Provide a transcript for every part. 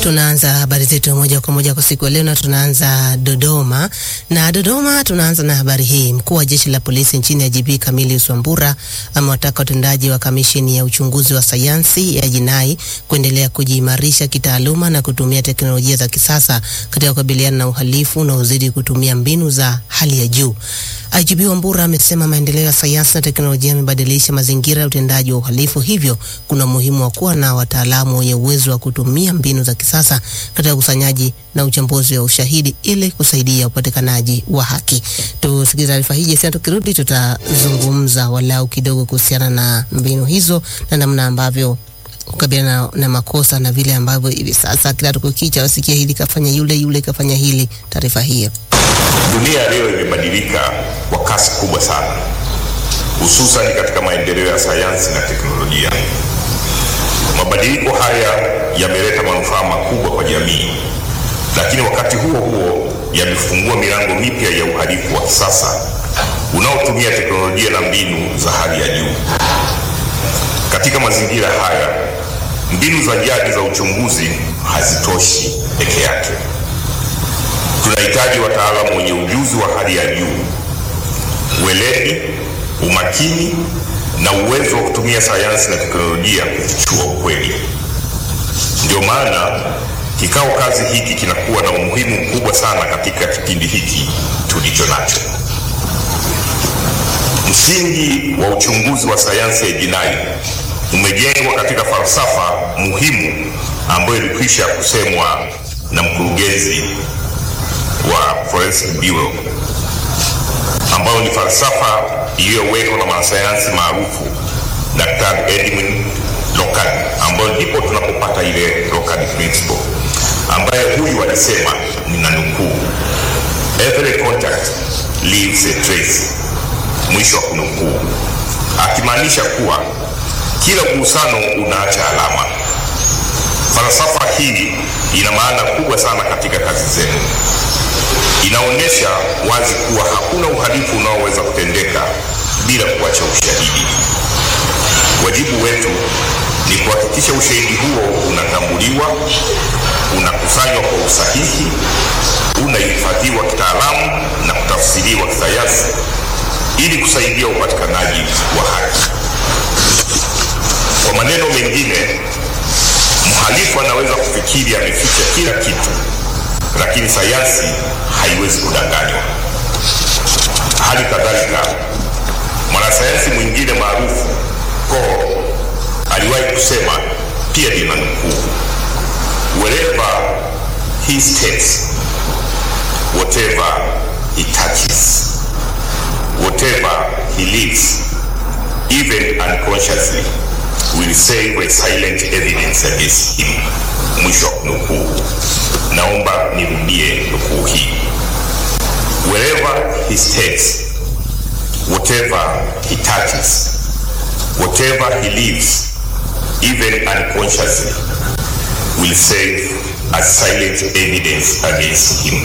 Tunaanza habari zetu moja kwa moja kwa siku ya leo na tunaanza Dodoma. Na Dodoma tunaanza na habari hii. Mkuu wa jeshi la polisi nchini IGP Camillus Wambura amewataka watendaji wa kamisheni ya uchunguzi wa sayansi ya jinai kuendelea kujiimarisha kitaaluma na kutumia teknolojia za kisasa katika kukabiliana na uhalifu unaozidi kutumia mbinu za hali ya juu. IGP Wambura amesema maendeleo ya sayansi na teknolojia yamebadilisha mazingira ya utendaji wa uhalifu, hivyo kuna umuhimu wa kuwa na wataalamu wenye uwezo wa kutumia mbinu za kisasa katika ukusanyaji na uchambuzi wa ushahidi ili kusaidia upatikanaji wa haki. Tusikilize taarifa hii Jesia, tukirudi tutazungumza walau kidogo kuhusiana na mbinu hizo na namna ambavyo kukabiliana na, na makosa na vile ambavyo hivi sasa kila tukukicha wasikia hili kafanya yule yule kafanya hili. Taarifa hiyo Dunia leo imebadilika kwa kasi kubwa sana, hususan katika maendeleo ya sayansi na teknolojia. Mabadiliko haya yameleta manufaa makubwa kwa jamii, lakini wakati huo huo yamefungua milango mipya ya uhalifu wa kisasa unaotumia teknolojia na mbinu za hali ya juu. Katika mazingira haya, mbinu za jadi za uchunguzi hazitoshi peke yake. Tunahitaji wataalamu wenye ujuzi wa hali ya juu, weledi, umakini na uwezo wa kutumia sayansi na teknolojia kufichua ukweli. Ndio maana kikao kazi hiki kinakuwa na umuhimu mkubwa sana katika kipindi hiki tulicho nacho. Msingi wa uchunguzi wa sayansi ya jinai umejengwa katika falsafa muhimu ambayo ilikwisha kusemwa na mkurugenzi wa Forensic Bureau ambayo ni falsafa iliyowekwa na mwanasayansi maarufu Dr. Edwin Lockard, ambayo ndipo tunapopata ile Lockard principle, ambaye huyu alisema, nina nukuu, every contact leaves a trace, mwisho wa kunukuu, akimaanisha kuwa kila mgusano unaacha alama. Falsafa hii ina maana kubwa sana katika kazi zenu inaonyesha wazi kuwa hakuna uhalifu unaoweza kutendeka bila kuacha ushahidi. Wajibu wetu ni kuhakikisha ushahidi huo unatambuliwa, unakusanywa kwa usahihi, unahifadhiwa kitaalamu na kutafsiriwa kisayansi ili kusaidia upatikanaji wa haki. Kwa maneno mengine, mhalifu anaweza kufikiri ameficha kila kitu lakini sayansi haiwezi kudanganywa. Hali kadhalika, mwanasayansi mwingine maarufu Cole aliwahi kusema, pia nina nukuu, wherever he steps whatever he touches whatever he lives even unconsciously will save a silent evidence against him. Mwisho wa nukuu. Naomba nirudie nukuu hii. Wherever he steps, whatever he touches, whatever he lives, even unconsciously, will serve as silent evidence against him.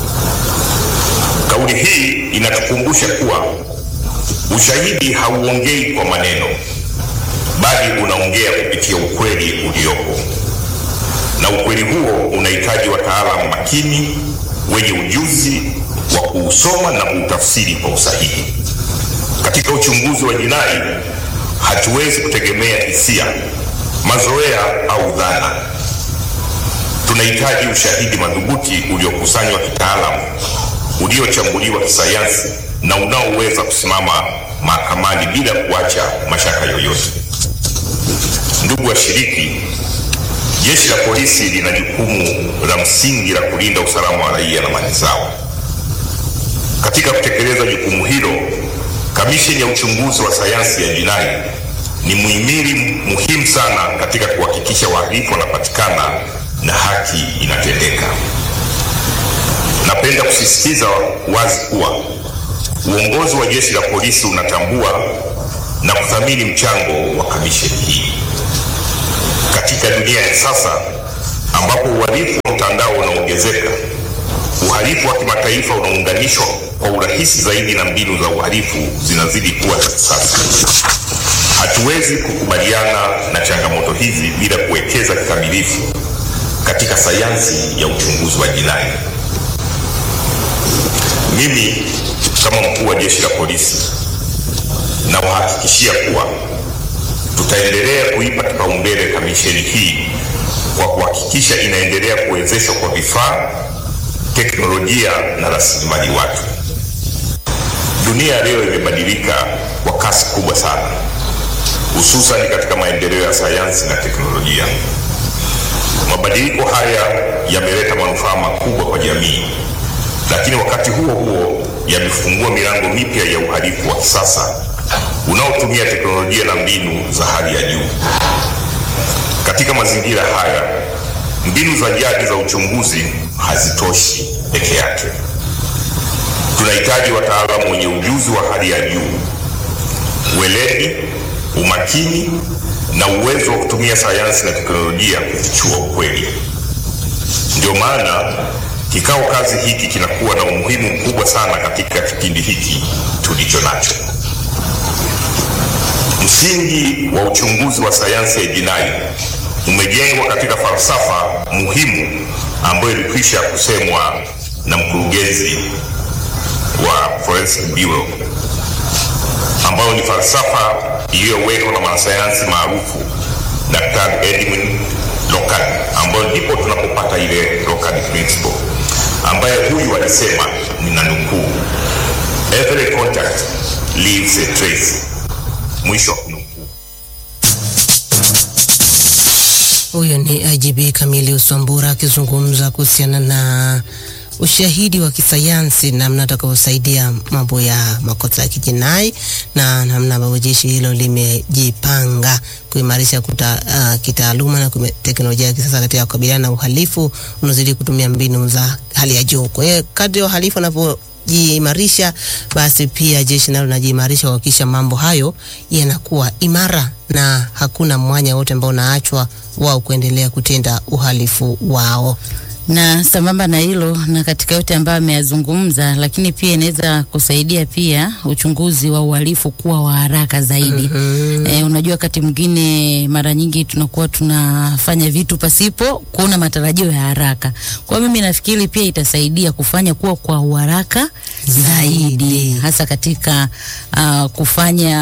Kauli hii inatukumbusha kuwa ushahidi hauongei kwa maneno, bali unaongea kupitia ukweli uliopo na ukweli huo unahitaji wataalamu makini wenye ujuzi wa kuusoma na kuutafsiri kwa usahihi. Katika uchunguzi wa jinai, hatuwezi kutegemea hisia, mazoea au dhana. Tunahitaji ushahidi madhubuti uliokusanywa kitaalamu, uliochambuliwa kisayansi na unaoweza kusimama mahakamani bila kuacha mashaka yoyote. Ndugu washiriki, Jeshi la polisi lina jukumu la msingi la kulinda usalama wa raia na mali zao. Katika kutekeleza jukumu hilo, kamisheni ya uchunguzi wa sayansi ya jinai ni muhimili muhimu sana katika kuhakikisha wahalifu wanapatikana na haki inatendeka. Napenda kusisitiza wazi kuwa uongozi wa jeshi la polisi unatambua na kuthamini mchango wa kamisheni hii. Katika dunia ya sasa ambapo uhalifu wa mtandao unaongezeka, uhalifu wa kimataifa unaunganishwa kwa urahisi zaidi na mbinu za uhalifu zinazidi kuwa za kisasa. Hatuwezi kukubaliana na changamoto hizi bila kuwekeza kikamilifu katika sayansi ya uchunguzi wa jinai. Mimi kama mkuu wa jeshi la polisi nawahakikishia kuwa tutaendelea kuipa kipaumbele kamisheni hii kwa kuhakikisha inaendelea kuwezeshwa kwa vifaa, teknolojia na rasilimali watu. Dunia leo imebadilika kwa kasi kubwa sana, hususan katika maendeleo ya sayansi na teknolojia. Mabadiliko haya yameleta manufaa makubwa kwa jamii, lakini wakati huo huo yamefungua milango mipya ya uhalifu wa kisasa unaotumia teknolojia na mbinu za hali ya juu. Katika mazingira haya, mbinu za jadi za uchunguzi hazitoshi peke yake. Tunahitaji wataalamu wenye ujuzi wa hali ya juu, weledi, umakini na uwezo wa kutumia sayansi na teknolojia kufichua ukweli. Ndio maana kikao kazi hiki kinakuwa na umuhimu mkubwa sana katika kipindi hiki tulicho nacho. Msingi wa uchunguzi wa sayansi ya jinai umejengwa katika falsafa muhimu ambayo ilikwisha kusemwa na mkurugenzi wa Forensic Bureau, ambayo ni falsafa iliyowekwa na mwanasayansi maarufu Daktari Edwin Lockard, ambayo ndipo tunapopata ile Lockard principle, ambaye huyu alisema, nina nukuu, every contact leaves a trace Mwisho wa kunukuu. Huyo ni IGP Kamili Uswambura akizungumza kuhusiana na ushahidi wa kisayansi, namna utakavyosaidia mambo ya makosa ya kijinai na namna ambavyo jeshi hilo limejipanga kuimarisha kuta, uh, kitaaluma na teknolojia ya kisasa katika kukabiliana na uhalifu unaozidi kutumia mbinu za hali ya juu. Kwa hiyo kadri ya uhalifu unavyo jiimarisha basi pia jeshi nalo linajiimarisha kuhakikisha mambo hayo yanakuwa imara na hakuna mwanya wote ambao unaachwa wao kuendelea kutenda uhalifu wao. na sambamba na hilo na katika yote ambayo ameyazungumza, lakini pia inaweza kusaidia pia uchunguzi wa uhalifu kuwa wa haraka zaidi. Mhm. E, unajua wakati mwingine mara nyingi tunakuwa tunafanya vitu pasipo kuona matarajio ya haraka. Kwa hiyo mimi nafikiri pia itasaidia kufanya kuwa kwa uharaka zaidi, Zaidi. hasa katika uh, kufanya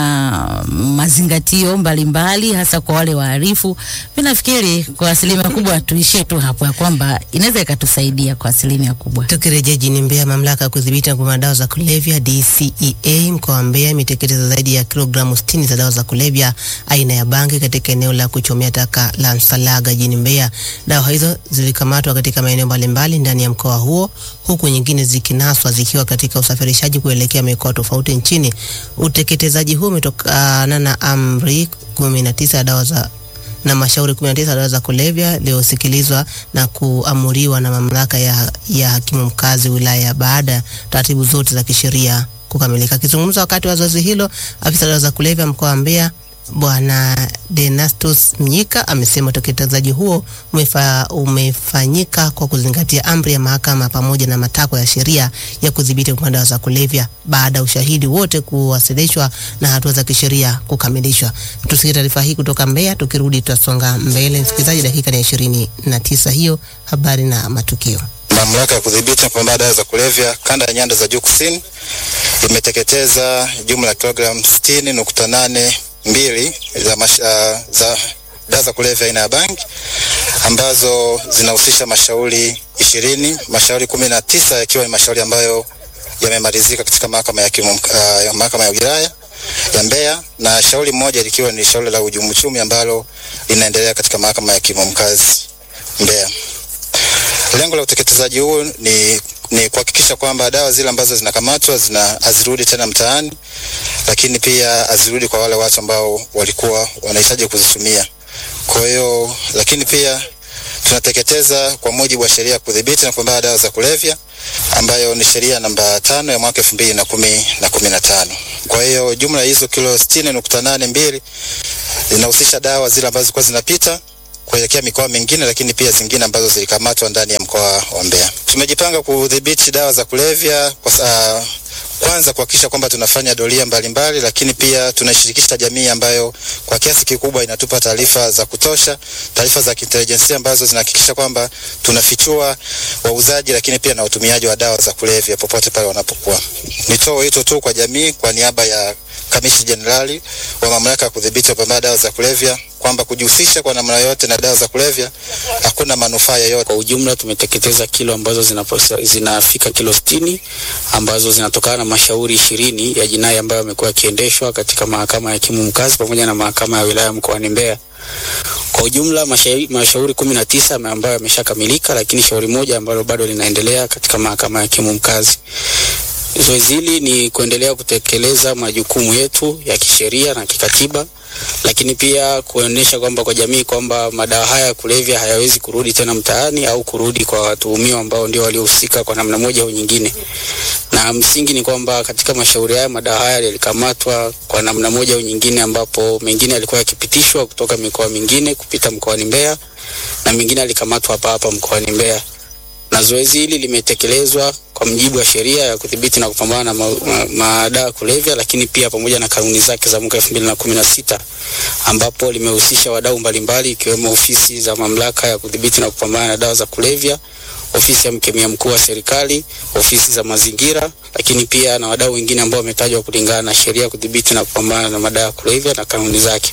mazingatio mbalimbali hasa kwa wale wahalifu. Mimi nafikiri kwa asilimia kubwa tuishie tu hapo ya kwamba inaweza ikatusaidia kwa asilimia kubwa. Tukirejea jijini Mbeya, mamlaka ya kudhibiti na kupambana na dawa za kulevya DCEA mkoa wa Mbeya imeteketeza zaidi ya kilogramu 60 za dawa za kulevya aina ya bangi katika eneo la kuchomea taka la Msalaga jijini Mbeya. Dawa hizo zilikamatwa katika maeneo mbalimbali ndani ya mkoa huo, huku nyingine zikinaswa zikiwa katika usafirishaji kuelekea mikoa tofauti nchini. Uteketezaji huo umetokana na amri 19 ya dawa za na mashauri 19 ya dawa za kulevya iliyosikilizwa na kuamuriwa na mamlaka ya, ya hakimu mkazi wilaya baada ya taratibu zote za kisheria kukamilika. Akizungumza wakati wa zoezi hilo, afisa dawa za kulevya mkoa wa Mbeya Bwana Denastus Mnyika amesema utekelezaji huo umefa, umefanyika kwa kuzingatia amri ya mahakama pamoja na matakwa ya sheria ya kudhibiti kupanda dawa za kulevya baada ya ushahidi wote kuwasilishwa na hatua za kisheria kukamilishwa. Tusikie taarifa hii kutoka Mbeya, tukirudi tutasonga mbele. Msikilizaji, dakika ni ishirini na tisa hiyo habari na matukio. Mamlaka ya kudhibiti na kupambana na dawa za kulevya kanda ya nyanda za juu kusini imeteketeza jumla ya kilogramu 60.8 mbili za, mash, uh, za dawa za kulevya aina ya bangi ambazo zinahusisha mashauri ishirini, mashauri kumi na tisa yakiwa ni mashauri ambayo yamemalizika katika mahakama ya, hakimu mk- uh, mahakama ya wilaya ya Mbeya na shauri moja likiwa ni shauri la uhujumu uchumi ambalo linaendelea katika mahakama ya hakimu mkazi Mbeya. Lengo la uteketezaji huu ni, ni kuhakikisha kwamba dawa zile ambazo zinakamatwa zina hazirudi tena mtaani, lakini pia hazirudi kwa wale watu ambao walikuwa wanahitaji kuzitumia. Kwa hiyo, lakini pia tunateketeza kwa mujibu wa sheria ya kudhibiti na kupambana na dawa za kulevya ambayo ni sheria namba tano ya mwaka elfu mbili na kumi na kumi na tano. Kwa hiyo jumla ya hizo kilo sitini nukta nane mbili zinahusisha dawa zile ambazo zilikuwa zinapita kuelekea mikoa mingine, lakini pia zingine ambazo zilikamatwa ndani ya mkoa wa Mbeya. Tumejipanga kudhibiti dawa za kulevya kwa, sa- kwanza kuhakikisha kwamba tunafanya doria mbalimbali, lakini pia tunashirikisha jamii ambayo kwa kiasi kikubwa inatupa taarifa za kutosha, taarifa za kiintelijensia ambazo zinahakikisha kwamba tunafichua wauzaji, lakini pia na utumiaji wa dawa za kulevya popote pale wanapokuwa. Nitoe wito tu kwa jamii kwa niaba ya Kamishi Jenerali wa Mamlaka ya Kudhibiti Upambaji Dawa za Kulevya kwamba kujihusisha kwa namna yoyote na dawa za kulevya hakuna manufaa yoyote. Kwa ujumla tumeteketeza kilo ambazo zinaposa, zinafika kilo sitini ambazo zinatokana na mashauri ishirini ya jinai ambayo yamekuwa yakiendeshwa katika mahakama ya hakimu mkazi pamoja na mahakama ya wilaya mkoani Mbeya. Kwa ujumla mashauri, mashauri kumi na tisa ambayo yameshakamilika, lakini shauri moja ambalo bado linaendelea katika mahakama ya hakimu mkazi. Zoezi hili ni kuendelea kutekeleza majukumu yetu ya kisheria na kikatiba, lakini pia kuonyesha kwamba kwa jamii kwamba madawa haya ya kulevya hayawezi kurudi tena mtaani au kurudi kwa watuhumiwa ambao ndio waliohusika kwa namna moja au nyingine. Na msingi ni kwamba katika mashauri haya madawa haya yalikamatwa kwa namna moja au nyingine, ambapo mengine yalikuwa yakipitishwa kutoka mikoa mingine kupita mkoani Mbeya na mengine yalikamatwa hapa hapa mkoani Mbeya na zoezi hili limetekelezwa kwa mujibu wa sheria ya kudhibiti na kupambana na madawa ma, ma kulevya, lakini pia pamoja na kanuni zake za mwaka elfu mbili na kumi na sita ambapo limehusisha wadau mbalimbali ikiwemo ofisi za mamlaka ya kudhibiti na kupambana na dawa za kulevya, ofisi ya mkemia mkuu wa serikali, ofisi za mazingira, lakini pia na wadau wengine ambao wametajwa kulingana na sheria ya kudhibiti na kupambana na madawa ya kulevya na kanuni zake.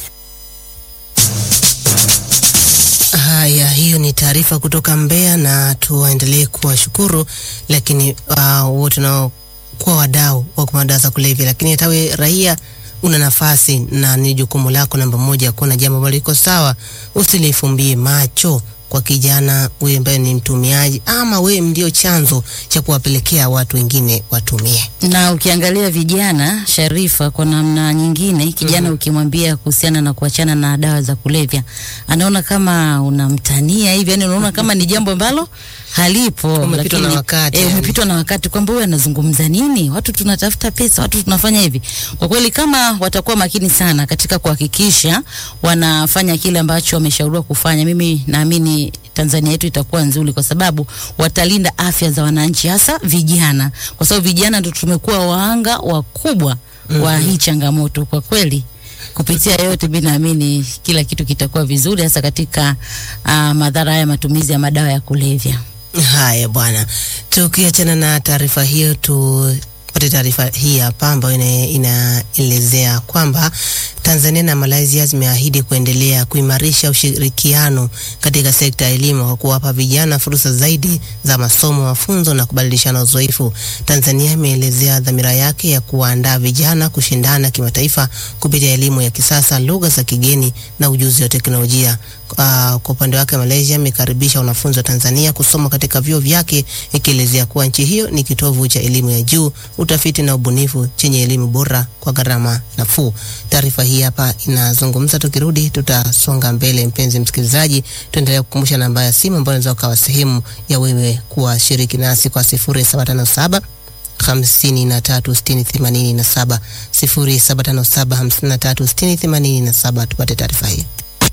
Haya, hiyo ni taarifa kutoka Mbeya na tuwaendelee kuwashukuru, lakini uh, wote unaokuwa wadau wa madawa za kulevya, lakini hata wewe raia una nafasi na ni jukumu lako namba moja kuona jambo ambalo liko sawa, usilifumbie macho kwa kijana wewe ambaye ni mtumiaji ama wewe ndio chanzo cha kuwapelekea watu wengine watumie. Na ukiangalia vijana Sharifa, kwa namna nyingine kijana mm -hmm. ukimwambia kuhusiana na kuachana na dawa za kulevya anaona kama unamtania hivi, yani unaona kama ni jambo ambalo halipo, Umepitwa na wakati, eh, yani. umepitwa na wakati kwamba huyu anazungumza nini, watu tunatafuta pesa, watu tunafanya hivi. Kwa kweli kama watakuwa makini sana katika kuhakikisha wanafanya kile ambacho wameshauriwa kufanya, mimi naamini Tanzania yetu itakuwa nzuri, kwa sababu watalinda afya za wananchi, hasa vijana, kwa sababu vijana ndio tumekuwa wahanga wakubwa wa hii changamoto. Kwa kweli kupitia yote, mimi naamini kila kitu kitakuwa vizuri, hasa katika uh, madhara ya matumizi ya madawa ya kulevya. Haya bwana, tukiachana na taarifa hiyo tupate taarifa hii hapa ambayo ina- inaelezea kwamba Tanzania na Malaysia zimeahidi kuendelea kuimarisha ushirikiano katika sekta ya elimu kwa kuwapa vijana fursa zaidi za masomo, mafunzo na kubadilishana uzoefu. Tanzania imeelezea dhamira yake ya kuwaandaa vijana kushindana kimataifa kupitia elimu ya kisasa, lugha za kigeni na ujuzi wa teknolojia. Uh, kwa upande wake Malaysia imekaribisha wanafunzi wa Tanzania kusoma katika vyuo vyake ikielezea kuwa nchi hiyo ni kitovu cha elimu ya juu, utafiti na ubunifu chenye elimu bora kwa gharama nafuu. Taarifa hii hapa inazungumza. Tukirudi tutasonga mbele, mpenzi msikilizaji, tuendelea kukumbusha namba ya simu ambayo unaweza ukawa sehemu ya wewe kuwashiriki nasi kwa sifuri saba tano saba hamsini na tatu sitini themanini na saba sifuri saba tano saba hamsini na tatu sitini themanini na saba tupate taarifa hii.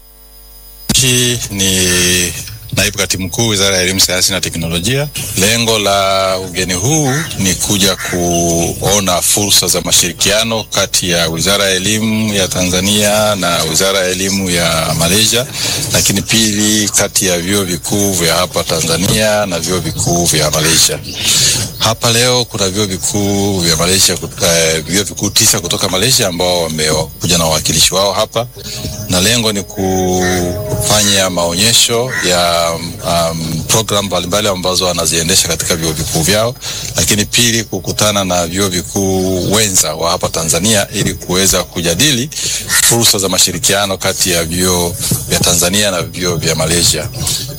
Hii ni naibu katibu mkuu wizara ya elimu, sayansi na teknolojia. Lengo la ugeni huu ni kuja kuona fursa za mashirikiano kati ya wizara ya elimu ya Tanzania na wizara ya elimu ya Malaysia, lakini pili, kati ya vyuo vikuu vya hapa Tanzania na vyuo vikuu vya Malaysia. Hapa leo kuna vyuo vikuu vya Malaysia, eh, vyuo vikuu tisa kutoka Malaysia ambao wamekuja na wawakilishi wao hapa, na lengo ni kufanya maonyesho ya um, program mbalimbali ambazo wanaziendesha katika vyuo vikuu vyao, lakini pili, kukutana na vyuo vikuu wenza wa hapa Tanzania ili kuweza kujadili fursa za mashirikiano kati ya vyuo vya Tanzania na vyuo vya Malaysia.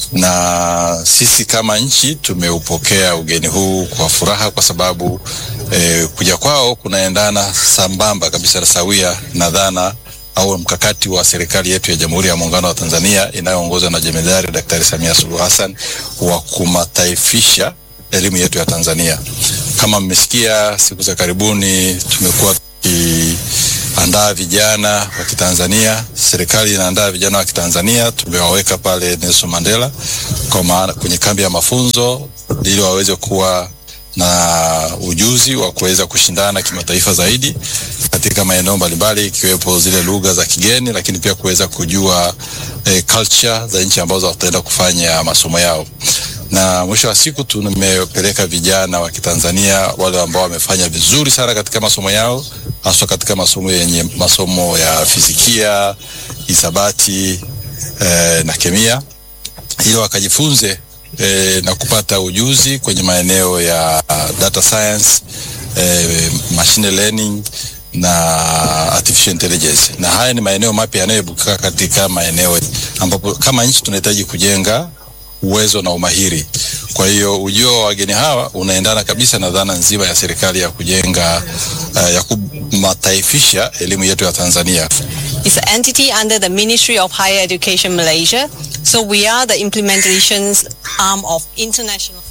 Na sisi kama nchi tumeupokea ugeni huu kwa furaha kwa sababu eh, kuja kwao kunaendana sambamba kabisa na sawia na dhana au mkakati wa serikali yetu ya Jamhuri ya Muungano wa Tanzania inayoongozwa na Jemedari Daktari Samia Suluhu Hassan wa kumataifisha elimu yetu ya Tanzania. Kama mmesikia, siku za karibuni tumekuwa tukiandaa vijana wa Kitanzania, serikali inaandaa vijana wa Kitanzania, tumewaweka pale Nelson Mandela kwa maana kwenye kambi ya mafunzo ili waweze kuwa na ujuzi wa kuweza kushindana kimataifa zaidi katika maeneo mbalimbali ikiwepo zile lugha za kigeni, lakini pia kuweza kujua eh, culture za nchi ambazo wataenda kufanya masomo yao na mwisho wa siku tumepeleka vijana wa Kitanzania wale ambao wamefanya vizuri sana katika masomo yao, haswa katika masomo yenye masomo ya fizikia, hisabati eh, na kemia ili wakajifunze eh, na kupata ujuzi kwenye maeneo ya data science eh, machine learning na artificial intelligence, na haya ni maeneo mapya yanayoibuka katika maeneo ambapo kama nchi tunahitaji kujenga uwezo na umahiri. Kwa hiyo ujio wa wageni hawa unaendana kabisa na dhana nzima ya serikali ya kujenga uh, ya kumataifisha elimu yetu ya Tanzania. It's an entity under the Ministry of Higher Education Malaysia. So we are the implementations arm of international.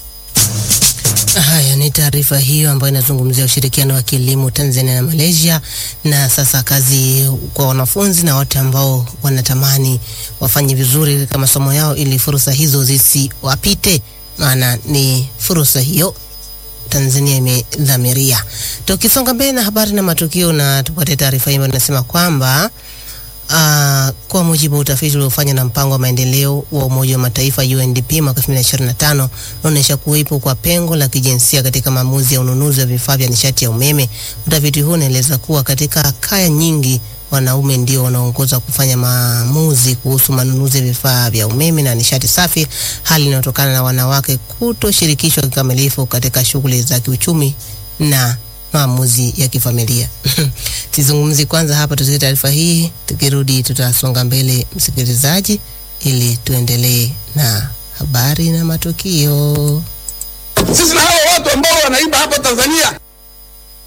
Haya ni taarifa hiyo ambayo inazungumzia ushirikiano wa kielimu Tanzania na Malaysia, na sasa kazi kwa wanafunzi na watu ambao wanatamani wafanye vizuri katika masomo yao, ili fursa hizo zisiwapite, maana ni fursa hiyo Tanzania imedhamiria. Tukisonga mbele na habari na matukio, na tupate taarifa hii ambayo inasema kwamba Uh, kwa mujibu wa utafiti uliofanywa na mpango wa maendeleo wa Umoja wa Mataifa UNDP mwaka 2025 unaonyesha kuwepo kwa pengo la kijinsia katika maamuzi ya ununuzi wa vifaa vya nishati ya umeme. Utafiti huu unaeleza kuwa katika kaya nyingi wanaume ndio wanaongoza kufanya maamuzi kuhusu manunuzi ya vifaa vya umeme na nishati safi, hali inayotokana na wanawake kutoshirikishwa kikamilifu katika shughuli za kiuchumi na maamuzi ya kifamilia. Sizungumzi kwanza hapa, tusikie taarifa hii, tukirudi tutasonga mbele, msikilizaji, ili tuendelee na habari na matukio. Sisi na hao watu ambao wanaiba hapa Tanzania